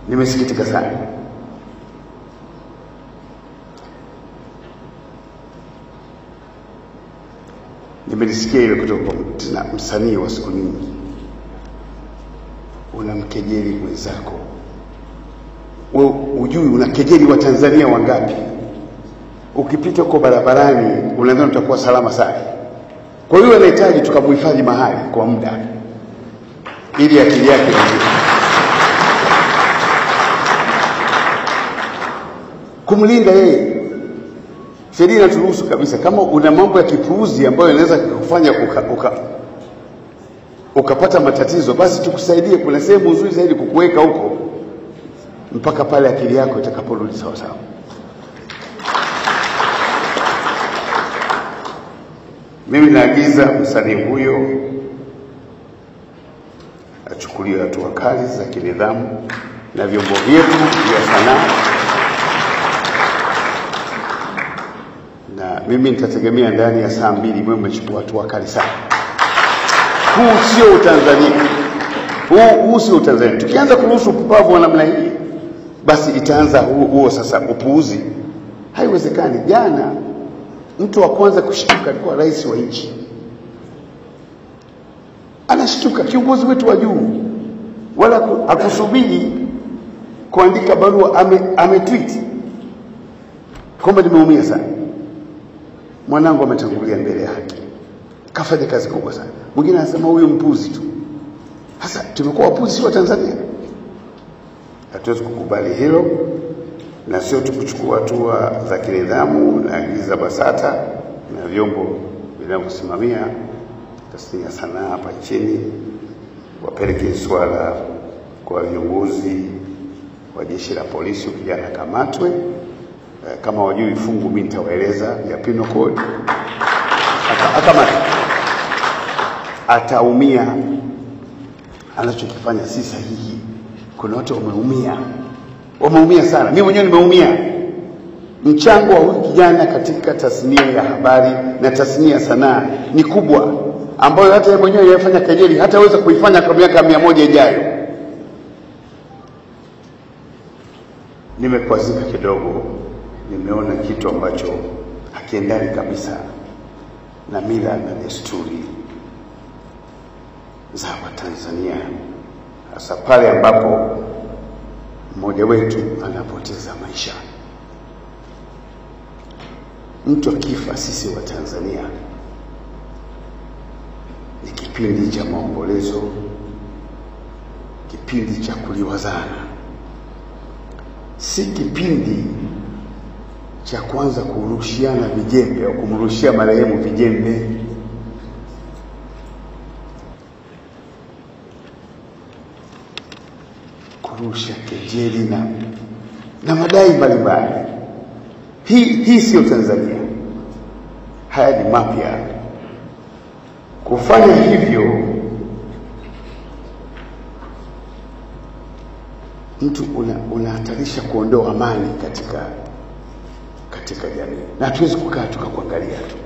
Nimesikitika sana. Nimelisikia ile kutoka kwa tena msanii wa siku nyingi, unamkejeli mwenzako, wewe ujui unakejeli Watanzania wangapi? Ukipita huko barabarani unadhani utakuwa salama sana. Kwa hiyo anahitaji tukamhifadhi mahali kwa muda, ili akili yake irudi. kumlinda yeye. Sheria inaturuhusu kabisa, kama una mambo ya kipuuzi ambayo yanaweza kukufanya uka, uka, ukapata matatizo, basi tukusaidie. Kuna sehemu nzuri zaidi kukuweka huko mpaka pale akili yako itakaporudi sawa sawa. Mimi naagiza msanii huyo achukuliwe hatua kali za kinidhamu na vyombo vyetu vya sanaa na mimi nitategemea ndani ya saa mbili mwe mmechukua hatua kali sana. Huu sio Utanzania, huu, huu sio Utanzania. Tukianza kuruhusu upumbavu wa namna hii, basi itaanza huo, huo sasa upuuzi. Haiwezekani. Jana mtu wa kwanza kushtuka alikuwa rais wa nchi, anashtuka, kiongozi wetu wa juu, wala ku- hakusubiri kuandika barua, ame, ame tweet kwamba nimeumia sana mwanangu ametangulia mbele ya haki, kafanya kazi kubwa sana. Mwingine anasema huyu mpuzi tu. Sasa tumekuwa wapuzi si wa Tanzania? Hatuwezi kukubali hilo, na sio tu kuchukua hatua za kinidhamu. Naagiza BASATA na vyombo vinavyosimamia tasnia ya sanaa hapa nchini wapeleke swala kwa viongozi wa jeshi la polisi, kijana akamatwe Eh, kama wajui fungu mimi nitawaeleza ya penal code Aka- akamata ataumia anachokifanya si sahihi kuna watu wameumia wameumia sana mimi mwenyewe nimeumia mchango wa huyu kijana katika tasnia ya habari na tasnia ya sanaa ni kubwa ambayo hata yeye mwenyewe yafanya kejeli hataweza kuifanya kwa miaka mia moja ijayo nimekwazika kidogo, nimeona kitu ambacho hakiendani kabisa na mila na desturi za Watanzania, hasa pale ambapo mmoja wetu anapoteza maisha. Mtu akifa, sisi wa Tanzania ni kipindi cha maombolezo, kipindi cha kuliwazana si kipindi cha kwanza kurushiana vijembe au kumrushia marehemu vijembe. Kurusha kejeli na, na madai mbalimbali. Hii, hii siyo Tanzania, haya ni mapya. Kufanya hivyo mtu una- unahatarisha kuondoa amani katika katika jamii, na hatuwezi kukaa tukakuangalia tu.